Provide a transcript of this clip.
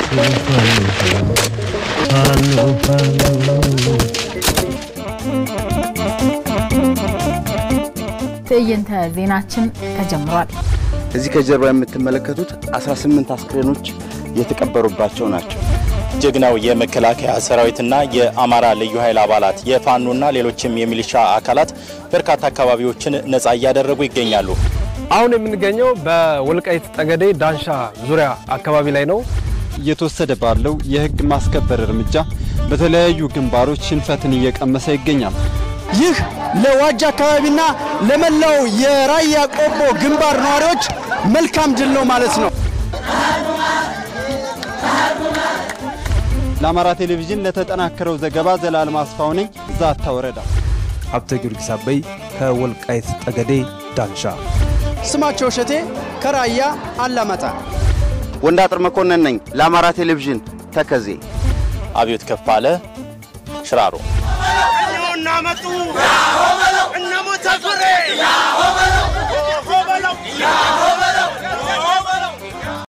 ፋኖ ፋኖ ትዕይንተ ዜናችን ተጀምሯል። እዚህ ከጀርባ የምትመለከቱት 18 አስክሬኖች የተቀበሩባቸው ናቸው። ጀግናው የመከላከያ ሰራዊትና የአማራ ልዩ ኃይል አባላት የፋኖና ሌሎችም የሚሊሻ አካላት በርካታ አካባቢዎችን ነጻ እያደረጉ ይገኛሉ። አሁን የምንገኘው በወልቃይት ጠገዴ ዳንሻ ዙሪያ አካባቢ ላይ ነው። እየተወሰደ ባለው የሕግ ማስከበር እርምጃ በተለያዩ ግንባሮች ሽንፈትን እየቀመሰ ይገኛል። ይህ ለዋጅ አካባቢና ለመላው የራያ ቆቦ ግንባር ነዋሪዎች መልካም ድል ነው ማለት ነው። ለአማራ ቴሌቪዥን ለተጠናከረው ዘገባ ዘላለም አስፋው ነኝ፣ ዛታ ወረዳ። ሀብተ ጊዮርጊስ አበይ ከወልቃይት ጠገዴ ዳንሻ። ስማቸው እሸቴ ከራያ አላማጣ። ወንዳጥር መኮንን ነኝ ለአማራ ቴሌቪዥን ተከዜ። አብዮት ከፋለ ሽራሮ እናመጡ እነ ሞተ ፍሬ